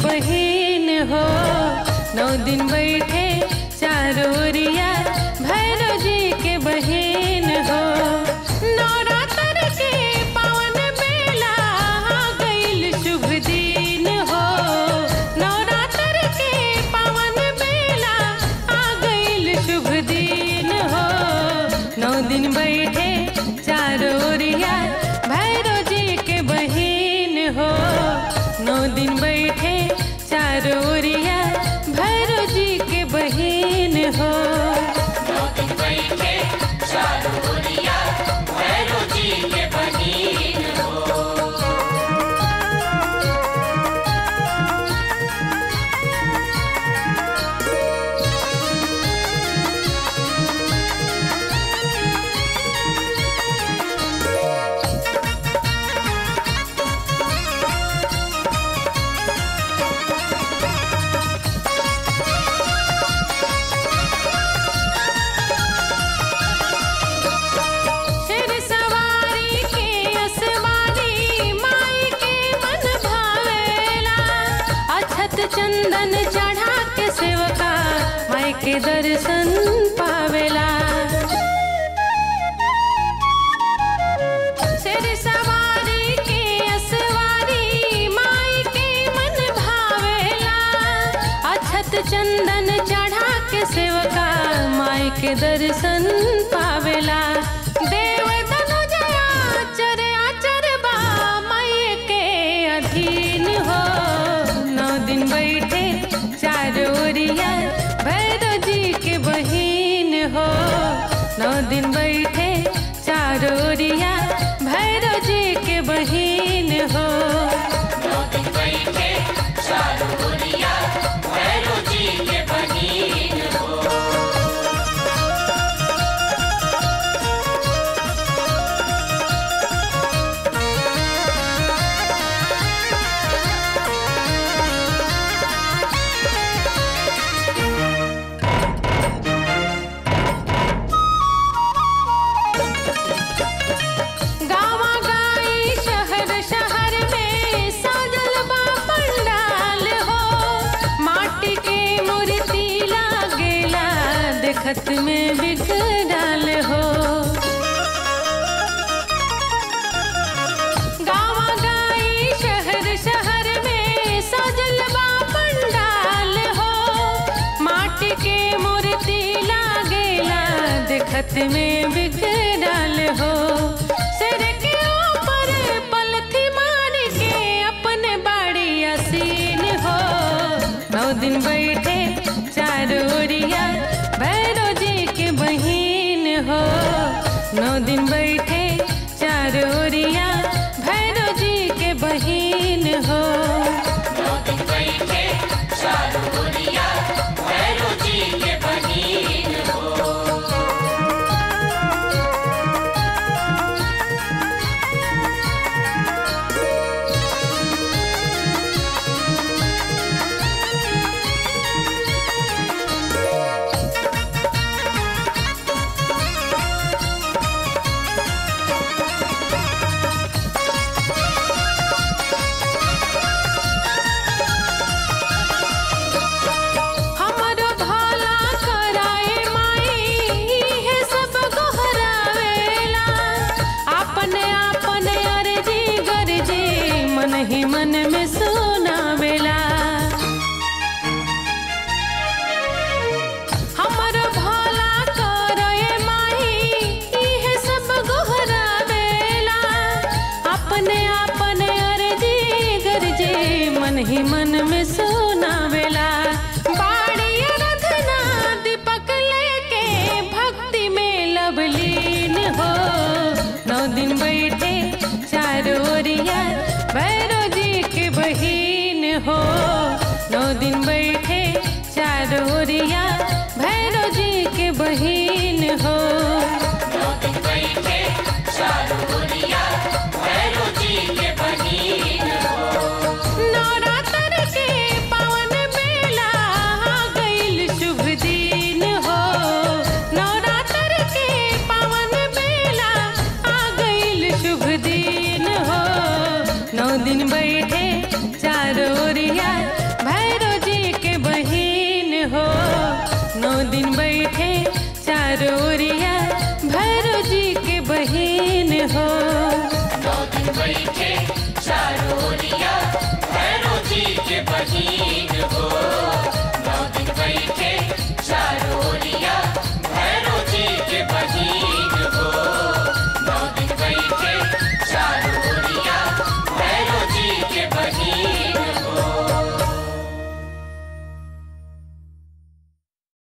बहिन हो नौ दिन बैठे चारोरिया भैरव जी के बहिन हो नवरात्र के पावन बेला आ गईल शुभ दिन हो नवरात्र के पावन बेला आ गईल शुभ दिन हो नौ दिन बैठे चारोरिया भैरव जी के बहिन हो नौ दिन बैठे चारोरिया भैरव जी के बहिन हो नौ दिन बैठे चारों ओरिया भैरव जी के बहिन हो शेर सवारी के असवारी माई के मन भावेला अछत चंदन चढ़ा के सेवका माई के दर्शन पावेला शेर सवारी के असवारी माई के मन भावेला अछत चंदन चढ़ा के सेवका माई के दर्शन पावेला देव धनुजया चर आचर बा माई के अधीन हो नौ दिन बैठे चारोरिया भैरव जी के बहिन हो नौ दिन बैठे चारोरिया भैरव जी के बहिन हो नौ दिन बैठे चारों ओरिया भैरव जी के बहिन हो गावा गाई शहर शहर में साजल बा पंडाल हो माटी के मूर्ति लागेला देखत में बिगड़ाल हो गावा गाई शहर शहर में साजल बा पंडाल हो माटी के मूर्ति लागेला देखत में बिगड़ाल हो सिर के ऊपर पलथी मार के अपने बाड़ी असीन हो नौ दिन बैठे चारोरिया भैरव जी के बहिन हो नौ दिन बैठे चारोरिया भैरव जी के बहिन हो नौ दिन बैठे चारों ओरिया भैरव जी के बहिन हो हमरो भला कराए माई हे सब गोहरावेला अपने अपने अर्जी गरजी मन ही मन में सुनावेला हमरो भला कराए माई हे सब गोहरावेला अपने अपने अर्जी गरजी मन ही मन में सुनावेला बाड़ी आराधना दीपक लेके भक्ति में लवलीन हो नौ दिन बैठे चारोरिया भैरव जी के बहिन हो नौ दिन बैठे चारोरिया भैरव जी के बहिन हो नौ दिन बैठे चारों ओरिया भैरव जी के बहिन हो नवरात्र के पावन बेला आ गईल शुभ दिन हो नवरात्र के पावन बेला आ गईल शुभ दिन हो नौ दिन बैठे चारोरिया चारों ओरिया भैरो जी के बहिन हो